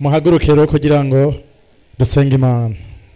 muhaguruke rero kugira ngo dusenge imana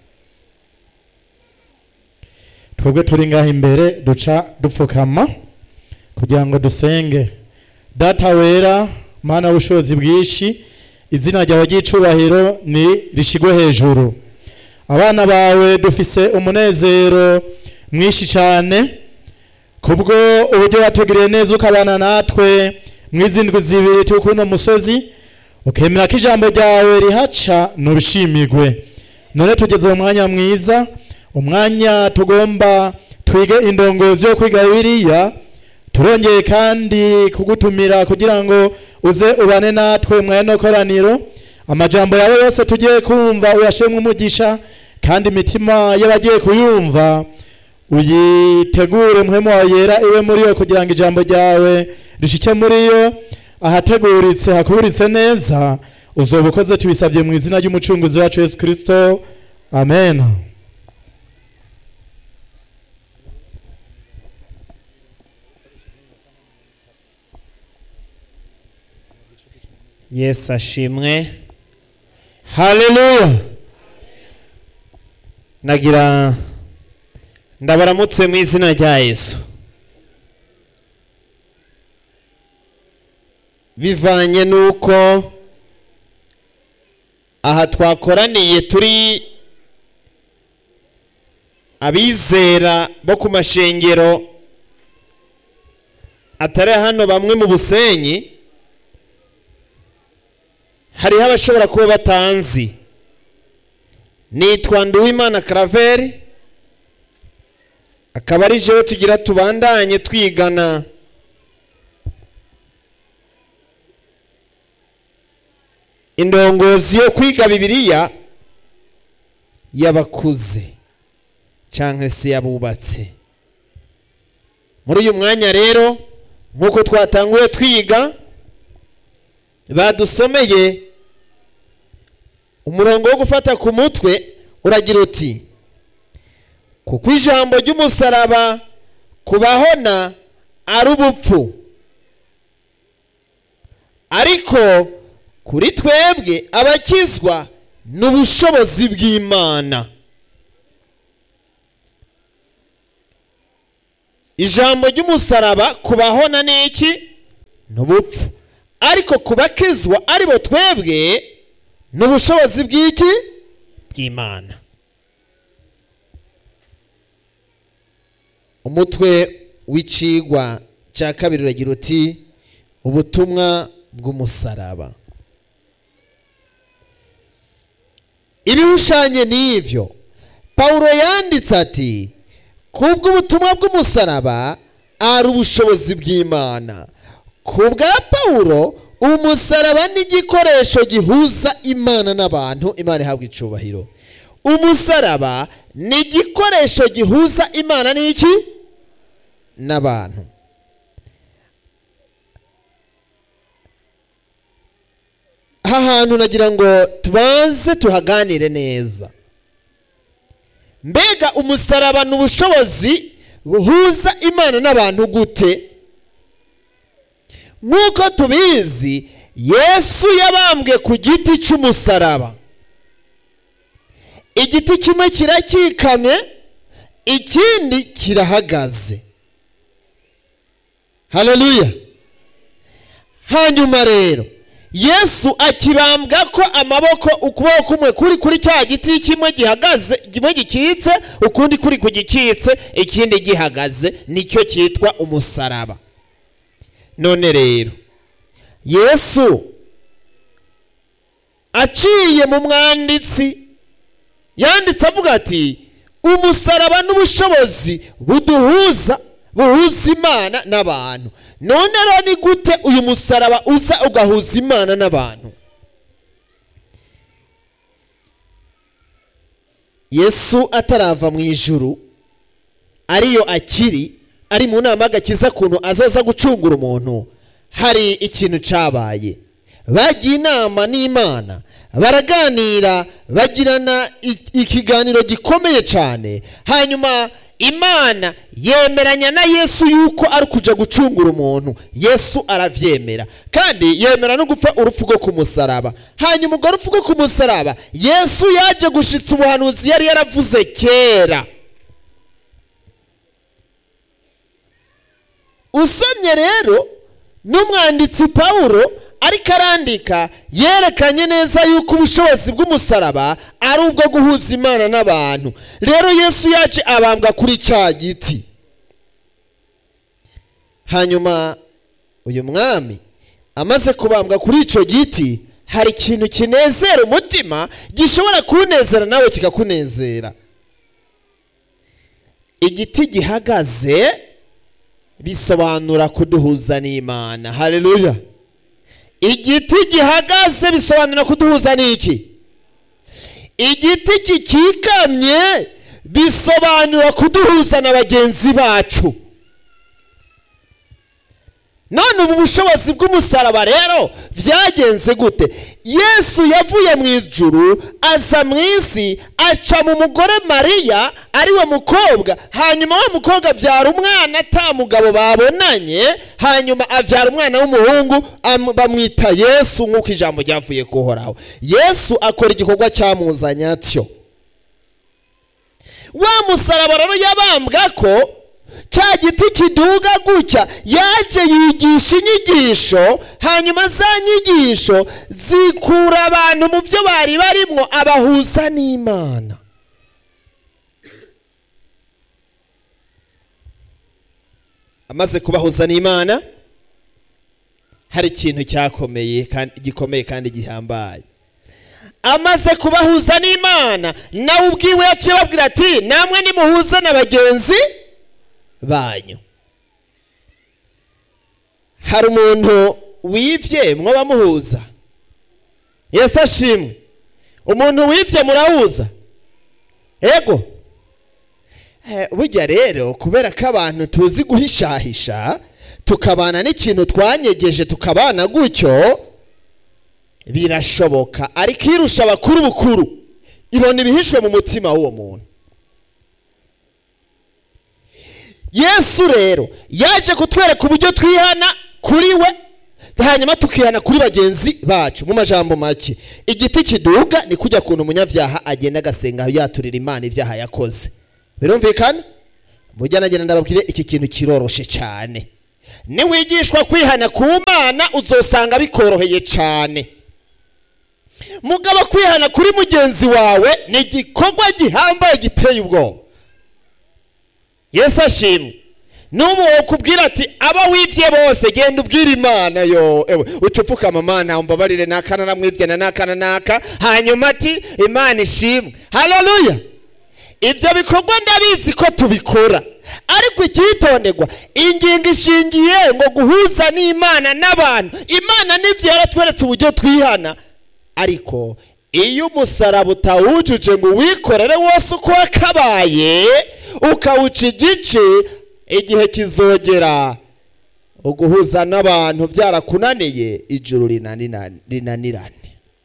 twebwe turi ngaho imbere duca dupfukama kugira ngo dusenge data wera mana w'ubushobozi bwinshi izina ryawe ry'icubahiro ni rishigwe hejuru abana bawe dufise umunezero mwinshi cyane kubwo uburyo watugiriye neza ukabana natwe mw'izindwi zibiri turi kuri uno musozi ukemera ko ijambo ryawe rihaca nurushimirwe none tugeze mu mwanya mwiza umwanya tugomba twige indongozi yo kwiga biriya turongeye kandi kugutumira kugira ngo uze ubane natwe mu no koraniro amajambo yawe yose tugiye kumva uyashemwe umugisha kandi imitima y'abagiye kuyumva uyitegure muhemu wawe yera iwe muri yo kugira ngo ijambo ryawe rishike muri yo ahateguritse hakuburitse neza uzoba ukoze tubisabye mu izina ry'umucunguzi wacu yesu kirisito amen yesu ashimwe haleluya nagira ndabaramutse mu izina rya yesu bivanye n'uko aha twakoraniye turi abizera bo ku mashengero atari hano bamwe mu busenyi hariho abashobora kuba batanzi nitwa nduwimana karaveri akaba ari jewe tugira tubandanye twigana indongozi yo kwiga bibiliya y'abakuze cyangwa se y'abubatse muri uyu mwanya rero nk'uko twatanguye twiga badusomeye umurongo wo gufata ku mutwe uragira uti kuko ijambo ry'umusaraba kubahona ari ubupfu ariko kuri twebwe abakizwa ni ubushobozi bw'imana ijambo ry'umusaraba kubahona ni iki ni ubupfu ariko ku bakizwa ari bo twebwe ni ubushobozi bw'iki bw'imana umutwe w'icigwa cya kabiri uragira uti ubutumwa bw'umusaraba ibihushanye n'ibyo pawulo yanditse ati kubw'ubutumwa bw'umusaraba ari ubushobozi bw'imana ku bwa pawulo umusaraba ni igikoresho gihuza imana n'abantu imana ihabwa icubahiro umusaraba ni igikoresho gihuza imana n'iki n'abantu aha hantu nagira ngo tubanze tuhaganire neza mbega umusaraba ni ubushobozi buhuza imana n'abantu gute nk'uko tubizi yesu yabambwe ku giti cy'umusaraba igiti kimwe kirakikamye ikindi kirahagaze haleluya hanyuma rero yesu akibambwa ko amaboko ukuboko kumwe kuri kuri cya giti kimwe gihagaze kimwe gikitse ukundi kuri ku gikitse ikindi gihagaze nicyo cyitwa umusaraba none rero yesu aciye mu mwanditsi yanditse avuga ati umusaraba n'ubushobozi buduhuza buhuza imana n'abantu none rero ni gute uyu musaraba uza ugahuza imana n'abantu yesu atarava mu ijuru ariyo akiri ari mu nama y'agakiza kuntu azaza gucungura umuntu hari ikintu cyabaye bagiye inama n'imana baraganira bagirana i- ikiganiro gikomeye cyane hanyuma imana yemeranya na yesu yuko ari kuja gucungura umuntu yesu aravyemera kandi yemera no gupfa urupfu rwo ku musaraba hanyuma urwo rupfu rwo ku musaraba yesu yaje gushitsa ubuhanuzi yari yaravuze kera usomye rero n'umwanditsi pawulo ariko arandika yerekanye neza yuko ubushobozi bw'umusaraba ari ubwo guhuza imana n'abantu rero yesu yaje abambwa kuri cya giti hanyuma uyu mwami amaze kubambwa kuri icyo giti hari ikintu kinezera umutima gishobora kunezera nawe kikakunezera igiti gihagaze bisobanura kuduhuza n'imana haleluya igiti gihagaze bisobanura kuduhuza n'iki igiti kikikamye bisobanura kuduhuza na bagenzi bacu none ubu bushobozi bw'umusaraba rero byagenze gute yesu yavuye mu ijuru aza mu isi aca mu mugore mariya ariwe mukobwa hanyuma wa mukobwa abyara umwana ata mugabo babonanye hanyuma abyara umwana w'umuhungu am- bamwita yesu nk'uko ijambo ryavuye kuhoraho yesu akora igikorwa cyamuzanye atyo wa musaraba rero yabambwa ko cya giti kiduga gutya yaje yigisha inyigisho hanyuma za nyigisho zikura abantu mu byo bari barimwo abahuza n'imana amaze kubahuza n'imana hari ikintu cyakomeye kandi gikomeye kandi gihambaye amaze kubahuza n'imana nawe ubwiwe yaciye babwira ati namwe nimuhuze na bagenzi banyu hari umuntu wibye mwabamuhuza yesu ashimwe umuntu wibye murahuza ego Eh, burya rero kubera ko abantu tuzi guhishahisha tukabana n'ikintu twanyegeje tukabana gutyo birashoboka ariko irusha abakuru bukuru ibona ibihishwe mu mutima w'uwo muntu yesu rero yaje kutwereka uburyo twihana kuri we hanyuma tukihana kuri bagenzi bacu mu majambo make igiti kiduga ni kujya kuntu umunyabyaha agenda agasenga yaturira imana ibyaha yakoze birumvikana mujya nagenda ndababwire iki kintu kiroroshe cyane niwigishwa kwihana ku mana uzosanga bikoroheye cyane mugabo kwihana kuri mugenzi wawe ni igikorwa gihambaye giteye ubwoba yesu ashimwe n'ubu wokubwira ati aba wibye bose genda ubwire imana yo ewe uca upfukama mana umbabarire n'akana namwibye na n'akana n'aka hanyuma ati imana ishimwe haleluya ibyo bikorwa ndabizi ko tubikora ariko icyitonderwa ingingo ishingiye ngo guhuza n'imana n'abantu imana n'ibyo yaratweretse uburyo twihana ariko iyo umusaraba utawujuje ngo uwikorere wose uko wakabaye ukawuca igice igihe kizogera uguhuza n'abantu byarakunaniye ijuru rinanina- rinanirane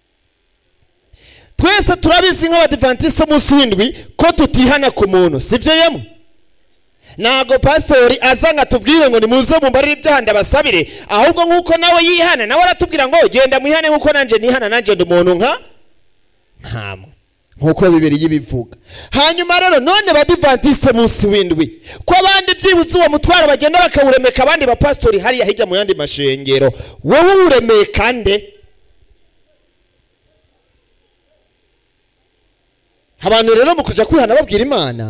twese turabizi nk'abadivantisite umunsi w'indwi ko tutihana ku muntu sibyo yemwe ntabwo pasitori aza ngo atubwire ngo nimuze mumbarire ibyaha ndabasabire ahubwo nk'uko nawe yihana nawe aratubwira ngo genda mwihane nk'uko nanjye nihana nanjye ndi umuntu nka nkamwe nk'uko bibiri yibivuga hanyuma rero none badivantisite munsi w'indwi ko abandi byibutse uwo mutwaro bagenda bakawuremeka abandi bapasitori hariya hirya mu yandi mashengero wowe uwuremeka nde abantu rero mu kujya kwihana babwira imana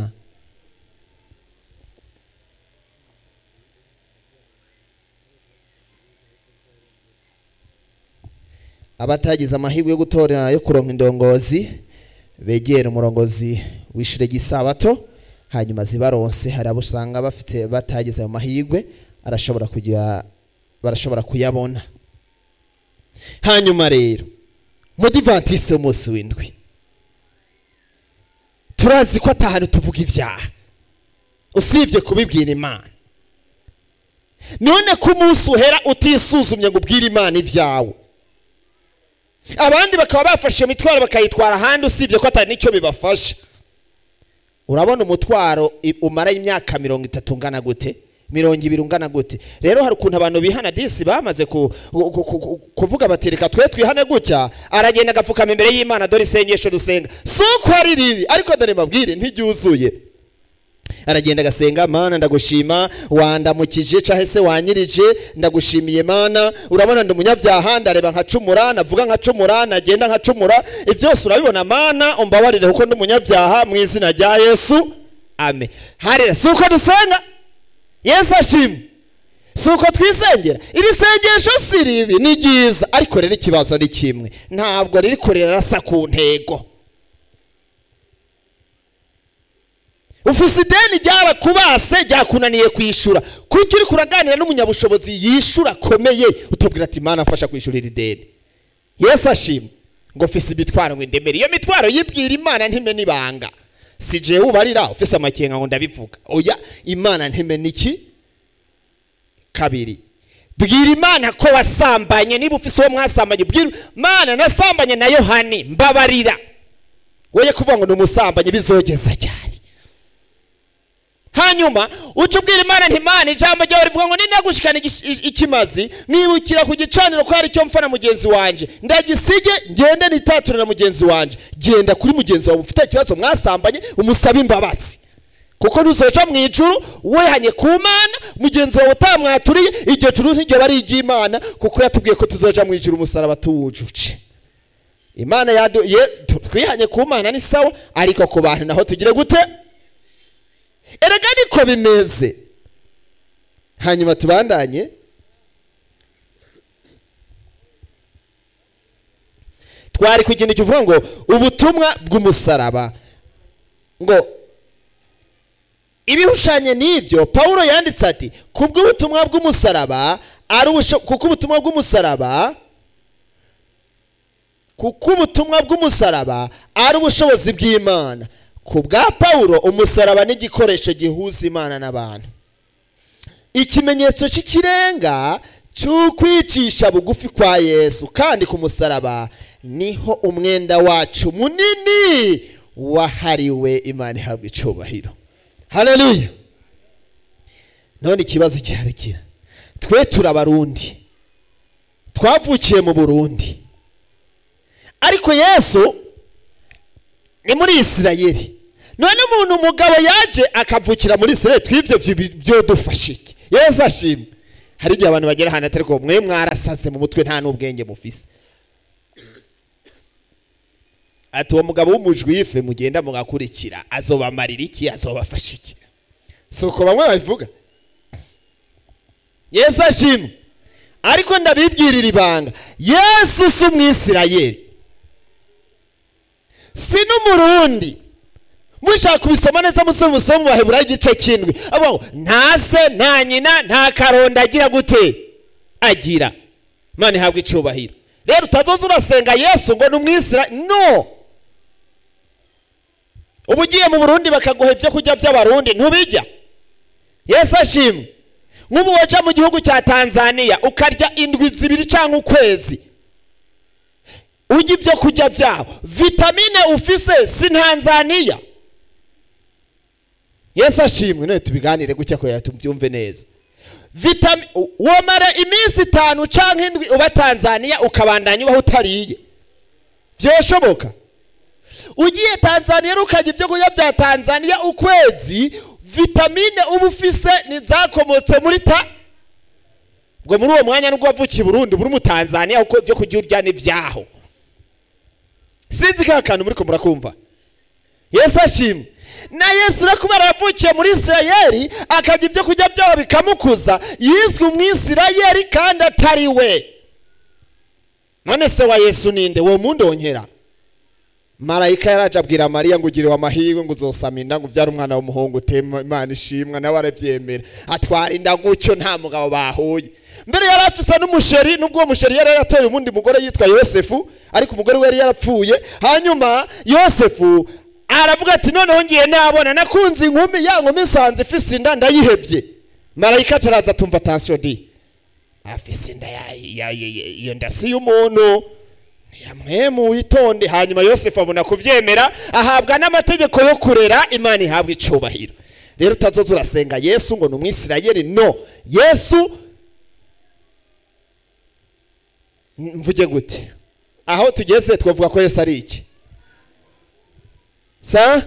abatagize amahirwe yo gutora yo kuronka indongozi begera umurongozi w'ishure ry'isabato hanyuma zibaronse hari abo usanga bafite batagize ayo mahirwe arashobora kugira barashobora kuyabona hanyuma rero mudivantise w'umunsi w'indwi turazi ko atahantu tuvuga ibyaha usibye kubibwira imana none ko umunsi uhera utisuzumye ngo ubwire imana ibyawe abandi bakaba bafashe iyo mitwaro bakayitwara ahandi usibye ko atari n'icyo bibafasha urabona umutwaro i- umara imyaka mirongo itatu ungana gute mirongo ibiri ungana gute rero hari ukuntu abantu bihana disi bamaze ku, ku, ku, ku, kuvuga bati reka twe twihane gutya aragenda agapfukama imbere y'imana dore isengesho dusenga si uko ari ribi ariko dore mbabwire ntiryuzuye aragenda agasenga mana ndagushima wandamukije cahe se wanyirije ndagushimiye mana urabona ndi umunyabyaha ndareba nkacumura navuga nkacumura nagenda nkacumura ibyo byose urabibona mana umbabarire kuko ndi umunyabyaha mu izina rya yesu amen harira si uko dusenga yesu ashimwe si uko twisengera iri sengesho si ribi ni ryiza ariko rero ikibazo ni kimwe ntabwo riri kurerasa ku ntego ufise ideni ryarakubase ryakunaniye kwishyura kuko uri kuraganira n'umunyabushobozi yishyura akomeye utubwira ati mana mfasha kwishyura iri deni yesu ashima ngo ufise imitwaro ngo indemere iyo mitwaro yibwira imana ntime n'ibanga si jewe ubarira ufise amakenga ngo ndabivuga oya imana ntime n'iki kabiri bwira imana ko wasambanye niba ufise uwo mwasambanye bwira imana nasambanye na yohani mbabarira woye kuvuga ngo ni umusambanyi bizogeza ryari hanyuma uca ubwira imana nti imana ijambo ryawe rivuga ngo ninagushikana igis- i- ikimazi nibukira ku gicaniro ko hari icyo mpfa na mugenzi wanje ndagisige ngende nitature na mugenzi wanje genda kuri mugenzi wawe ufite ikibazo mwasambanye umusabe imbabazi kuko ntuzoca mu ijuru wehanye ku mana mugenzi wawe utamwaturiye iryo juru ntiryo bari iry'imana kuko yatubwiye ko tuzoja mu ijuru umusaraba tuwujuje imana yadu ye tu- twihanye ku mana ni sawa ariko ku bantu naho tugire gute erega niko bimeze hanyuma tubandanye twari ku kintu kivuga ngo ubutumwa bw'umusaraba ngo ibihushanye n'ibyo pawulo yanditse ati kubw'ubutumwa bw'umusaraba ari ubusho- kuko ubutumwa bw'umusaraba kuko ubutumwa bw'umusaraba ari ubushobozi bw'imana ku bwa pawulo umusaraba ni igikoresho gihuza imana n'abantu ikimenyetso cy'ikirenga cy'ukwicisha bugufi kwa yesu kandi ku musaraba niho umwenda wacu munini wahariwe imana ihabwa icubahiro haleluya none ikibazo giharikira twe turabarundi twavukiye mu burundi ariko yesu ni muri isirayeli none umuntu umugabo yaje akavukira muri isirayeli tw'ibyo vyi- byodufasha iki yesu ashimwe hari igihe abantu bagera ahantu atari ko mwe mwarasaze mu mutwe nta n'ubwenge mufise ati uwo mugabo w'umujwife mugenda mugakurikira azobamarira iki azobafasha iki si uko bamwe babivuga yesu ashimwe ariko ndabibwirira ibanga yesu si umwisirayeli si n'umurundi mushaka kubisoma neza musome musome mu baheburayo igice cy'indwi avuga ngo nta se nta nyina nta karonda agira gute agira imana ihabwa icyubahiro rero utazoza urasenga yesu ngo ni umwisira no uba ugiye mu burundi bakaguha ibyo kurya by'abarundi ntubijya yesu ashimwe nk'ubu waja mu gihugu cya tanzania ukarya indwi zibiri cyangwa ukwezi urya ibyo kurya byabo vitamine ufise si ntanzaniya yesu ashimwe none tubiganire gutya ko tubyumve neza vitami womara iminsi itanu cyangwa indwi uba tanzaniya ukabandanya ubaho utariye byoshoboka ugiye tanzaniya rero ukarya ibyo kurya bya tanzaniya ukwezi vitamine uba ufise ntizakomotse muri ta ubwo muri uwo mwanya nubwo wavukiye i burundi buri mu tanzaniya kuko ibyo kurya urya ni ibyaho sinzi ka kantu muri ko murakumva yesu ashimwe na yesu uri kuba yaravukiye muri isirayeli akarya ibyo kurya byabo bikamukuza yiswe umwisirayeli kandi atari we none se wa yesu ninde uwo mundongera marayika yaraje abwira mariya ngo ugiriwe amahirwe ngo uzosama inda ngo ubyare umwana w'umuhungu utema imana ishimwa nawe arabyemera atwara inda gutyo nta mugabo bahuye mbere yari afise n'umusheri nubwo uwo musheri yari yaratoye umundi mugore yitwa yosefu ariko umugore we yari yarapfuye hanyuma yosefu aravuga ati noneho ngiye nabona nakunze inkumi ya nkumi nsanze ifise inda ndayihebye marayika ataraza atumva tansiyo di afise inda ya- ya- ya- ya- iyo nda si y'umuntu yamwemu witonde hanyuma yosefu abona kubyemera ahabwa n'amategeko yo kurera imana ihabwa icubahiro rero utazoza urasenga yesu ngo ni umwisirayeli no yesu mvuge gute aho tugeze twavuga ko yesu ari iki sa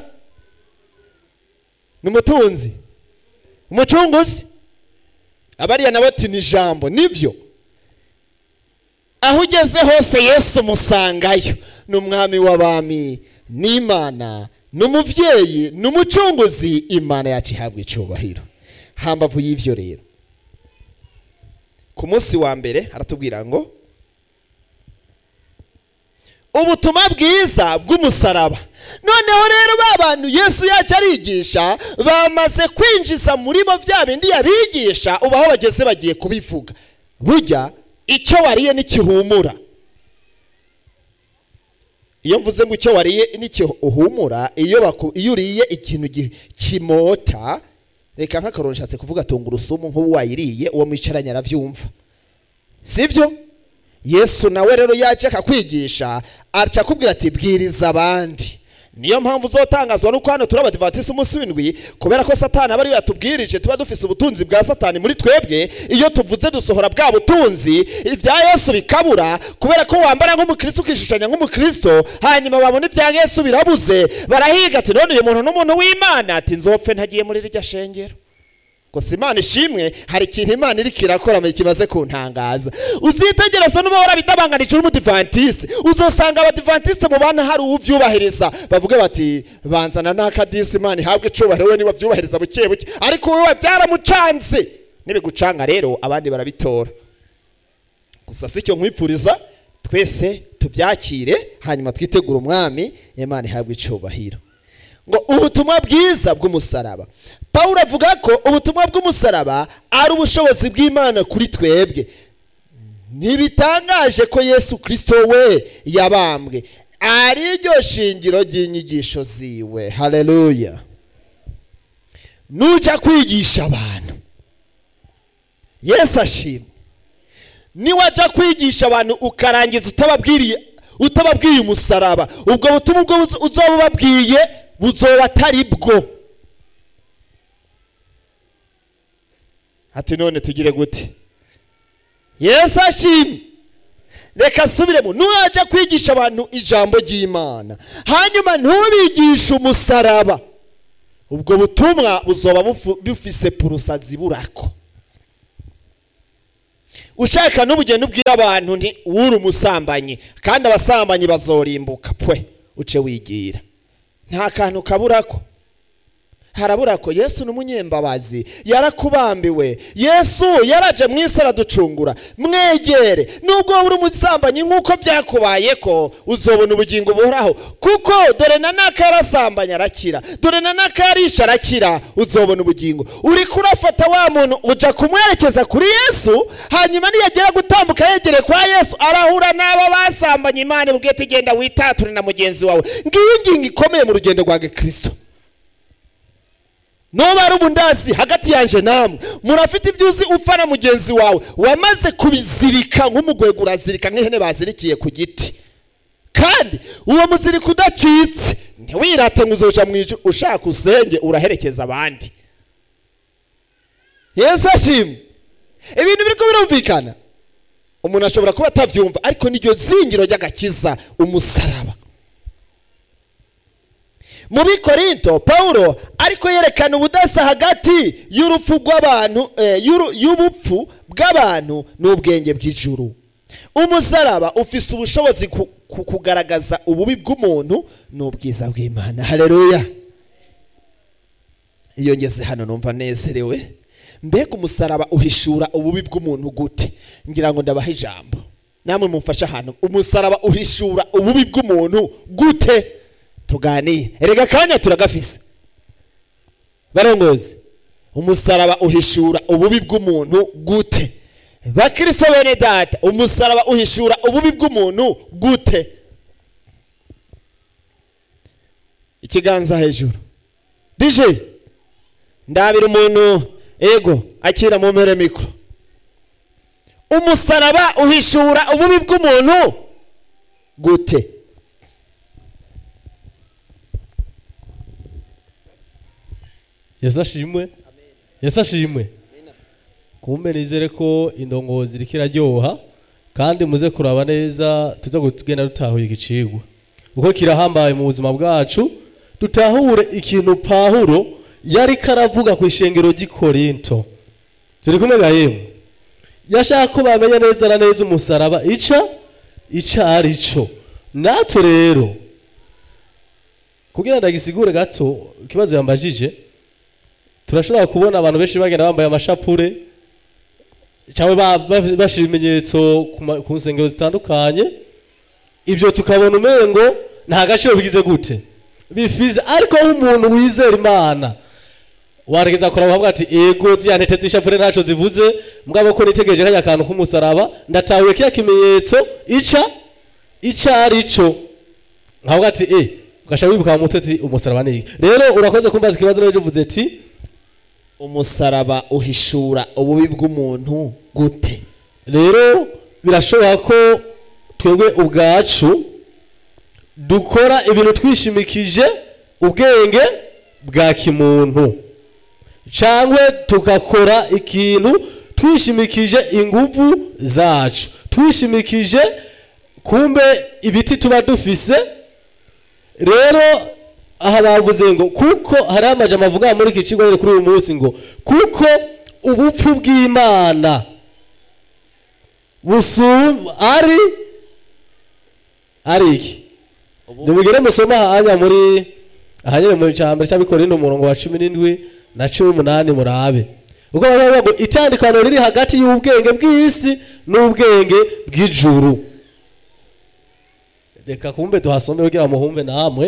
ni umutunzi umucunguzi abariya nabo ati ni ijambo nibyo aho ugeze hose yesu musangayo ni umwami w'abami n'imana ni umubyeyi ni umucunguzi imana yacu ihabwa icubahiro hambavu y'ibyo rero ku munsi wa mbere haratubwira ngo ubutumwa bwiza bw'umusaraba noneho rero ba bantu yesu yacu arigisha bamaze kwinjiza muri bo bya bindi yabigisha ubu aho bageze bagiye kubivuga burya icyo wariye n'ikihumura iyo mvuze ngo icyo wariye n'ikihumura iyo baku- iyo uriye ikintu gi- kimota reka nk'akaroni nshatse kuvuga tungurusumu nk'ubu wayiriye uwo mwicaranye arabyumva sibyo yesu nawe rero yaje akakwigisha aca akubwira ati bwiriza abandi niyo mpamvu uzotangazwa nuko hano turi abadivatisi umunsi w'indwi kubera ko satani aba ariwe yatubwirije tuba dufise ubutunzi bwa satani muri twebwe iyo tuvuze dusohora bwa butunzi ibya yesu bikabura kubera ko wambara nk'umukristo ukishushanya nk'umukristo hanyuma babona ibya yesu birabuze barahiga ati none uyu muntu n'umuntu w'imana ati nzopfe ntagiye muri rirya shengero gusa imana ishimwe hari ikintu imana iri kirakora mu kimaze kuntangaza uzitegereza n'uba warabidabanganije uri umudivantisi uzosanga abadivantisi mu bana hari uwubyubahiriza bavuge bati banzana n'akadisi imana ihabwe icubahiro we niba byubahiriza buke buke ariko wowe byaramucanze nibigucanga rero abandi barabitora gusa si icyo nkwipfuriza twese tubyakire hanyuma twitegure umwami imana ihabwe icubahiro ngo ubutumwa bwiza bw'umusaraba pawulo avuga ko ubutumwa bw'umusaraba ari ubushobozi bw'imana kuri twebwe ntibitangaje ko yesu kirisito we yabambwe ari ryo shingiro ry'inyigisho ziwe haleluya nujya kwigisha abantu yesu ashimwe niwajya kwigisha abantu ukarangiza utababwiriye utababwiye umusaraba ubwo butumwa ubwo uzoba ubabwiye buzoba atari bwo ati none tugire gute yesu ashimwe reka asubiremo nujya kwigisha abantu ijambo ry'imana hanyuma ntubigishe umusaraba ubwo butumwa buzoba bufu- bufise purusazi burako ushaka n'ubugeni ubwira abantu nti uri umusambanyi kandi abasambanyi bazorimbuka pwe uce wigira nta kantu kaburako harabura ko yesu ni umunyembabazi yarakubambiwe yesu yaraje mu isi araducungura mwegere nubwo wowe uri umusambanyi nk'uko byakubaye ko uzobona ubugingo buhoraho kuko dore na naka yarasambanye arakira dore na naka yarisha arakira uzobona ubugingo uri kurafata wa muntu uja kumwerekeza kuri yesu hanyuma niyagera gutambuka yegereye kwa yesu arahura n'abo basambanye imana ibwiye ati genda witature na mugenzi wawe ngiyo ingingo ikomeye mu rugendo rwa gikristo nuba ari ubundazi hagati yanje namwe murafite ibyo uzi upfa na mugenzi wawe wamaze kubizirika nk'umugwego urazirika nk'ihene bazirikiye ku giti kandi uwo muziriko udacitse ntiwirate ngo uzoja mu ijuru ushaka usenge uraherekeza abandi yesu ashimwe ibintu biriko birumvikana umuntu ashobora kuba atabyumva ariko niryo zingiro ry'agakiza umusaraba mu bikorinto pawulo ariko yerekana ubudasa hagati y'urupfu rw'abantu eh, y'uru- y'ubupfu bw'abantu n'ubwenge bw'ijuru umusaraba ufise ubushobozi ku ku kugaragaza ububi bw'umuntu n'ubwiza bw'imana haleluya iyo ngeze hano numva nezerewe mbega umusaraba uhishura ububi bw'umuntu gute ngira ngo ndabaha ijambo namwe mumfashe ahantu umusaraba uhishura ububi bw'umuntu gute tuganire erega akanya turagafise barongozi umusaraba uhishura ububi bw'umuntu gute bakristo bene data umusaraba uhishura ububi bw'umuntu gute ikiganza hejuru dj ndabira umuntu ego akira mu mpere mikoro umusaraba uhishura ububi bw'umuntu gute yesu ashimwe yesu ashimwe kumbe nizere ko indongozi iriko iraryoha kandi muze kuraba neza tuze kugenda dutahuye igicigwa uko kirahambaye mu buzima bwacu dutahure ikintu pahuro yari karavuga ku ishengero ry'i korinto turi kumwe ga yemwe yashaka ko bamenya neza na neza umusaraba ica ica ari cyo natwe rero kugira ndagisigure gato ikibazo yambajije turashobora kubona abantu benshi bagenda bambaye amashapure cyangwa ba- ba- bashira ibimenyetso ku ma- ku nsengero zitandukanye ibyo tukabona umengo nta gaciro bigize gute bifize ariko nk'umuntu wizera imana warageza kuraba ukavuga ati ego ziriya ntete z'ishapure ntacyo zivuze mugabo ko nitegereje kajya akantu k'umusaraba ndatahuye kiya kimenyetso ica ica ari cyo nkavuga ati e ugasha wibuka mu mutwe ati umusaraba ni iki rero urakoze kumbaza ikibazo n'ejo uvuze ati umusaraba uhishura ububi bw'umuntu gute rero birashoboka ko twebwe ubwacu dukora ibintu twishimikije ubwenge bwa kimuntu cyangwa tugakora ikintu twishimikije ingufu zacu twishimikije kumbe ibiti tuba dufise rero aha bavuze ngo kuko hari amajambo avuga muri iki kigo rero kuri uyu munsi ngo kuko ubupfu bw'imana busumba ari ari iki nimugire musoma ahanya muri ahanyere mu cyambere cy'abikorera umurongo wa cumi n'indwi na cumi n'umunani murabe uko baravuga ngo itandukano riri hagati y'ubwenge bw'isi n'ubwenge bw'ijuru reka kumbe tuhasome kugira muhumve namwe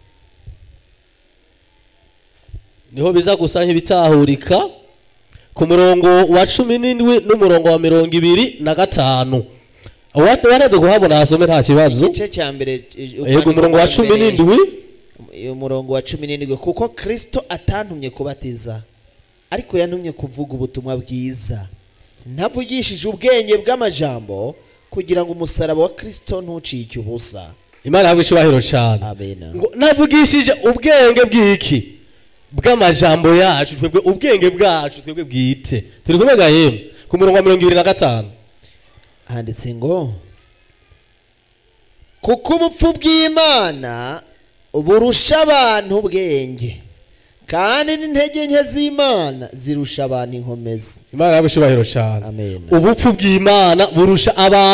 niho biza gusa nk'ibitahurika ku murongo wa cumi n'indwi n'umurongo wa mirongo ibiri na gatanu wanaze kuhabona hasome nta kibazo igice cya mbere yego umurongo wa cumi n'indwi umurongo wa cumi n'indwi kuko kirisito atantumye kubatiza ariko yantumye kuvuga ubutumwa bwiza ntavugishije ubwenge bw'amajambo kugira ngo umusaraba wa kirisito ntucike ubusa imana ihabwe icyubahiro cyane amena ngo navugishije ubwenge bw'iki bw'amajambo yacu twebwe ubwenge bwacu twebwe bwite turi kumwe ga yemwe ku murongo wa mirongo ibiri na gatanu handitse ngo kuko ubupfu bw'imana burusha abantu ubwenge kandi n'intege nke z'imana zirusha abantu inkomezi imana ihabwe icyubahiro cyane amen ubupfu bw'imana burusha abantu